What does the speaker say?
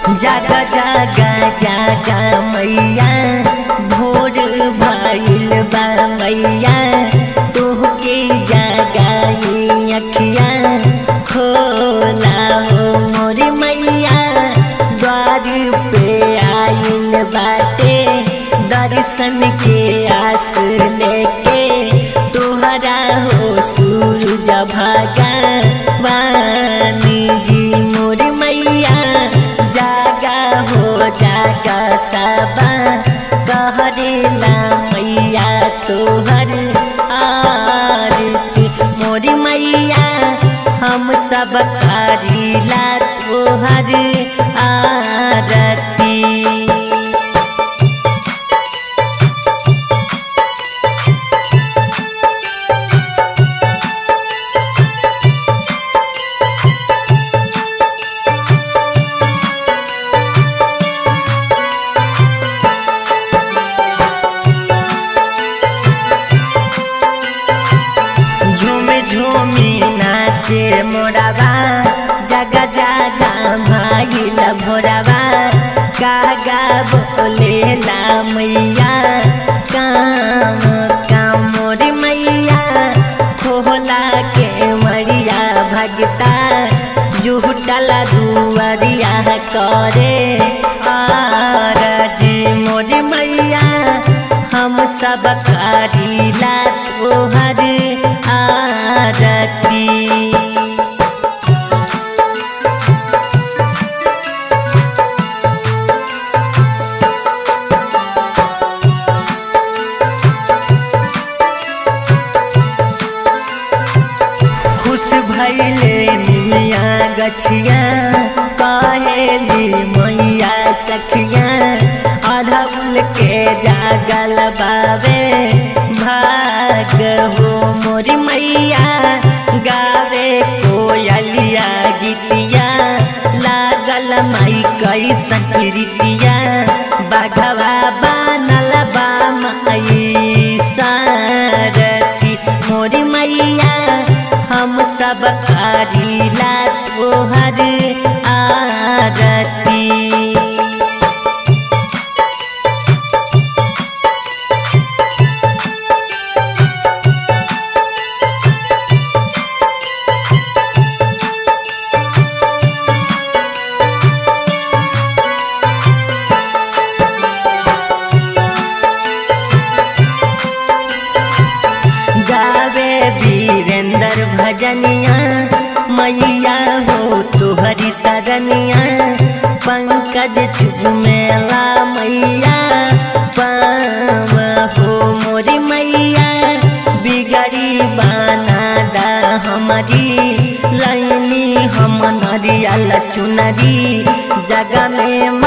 जागा जागा जागा मैया भोर भइल बा मैया तोहके जगाई अखिया खोला हो मोरी मैया द्वार पे आइल बाटे दर्शन के आस लेके तोहरा हो सूरज भगवानी जी मोर मैया जागा हो जागा सबा कहरेला मैया तोहर आरती मोर मैया हम सब करीला तोहर आरती झूमी झूमी नाचे मोराबा जगा जगा भागिल भोराबा कागा बोलेला मैया काम काम मोरी मैया खोला के मरिया भगता जुटला दुआरिया करे आरजी मोरी मैया हम सब करीला तोहर आरती खुश भैले निमिया गछिया कहेली मैया सखिया अढ़ौल के जागल बाबे भाग हो मोरी मैया गावे कोयलिया गीतिया लागल माई कैसन रीतिया बाघवा बनल बा माई सारथी मोरी मैया हम सब करीला तोहर आरती गावे वीरेंद्र भजनिया मैया हो तुहरी सरनिया पंकज चुमेला मैया पाव हो मोरी मैया बिगड़ी बना दा हमारी लाइनी हम नरियल चुनरी जग में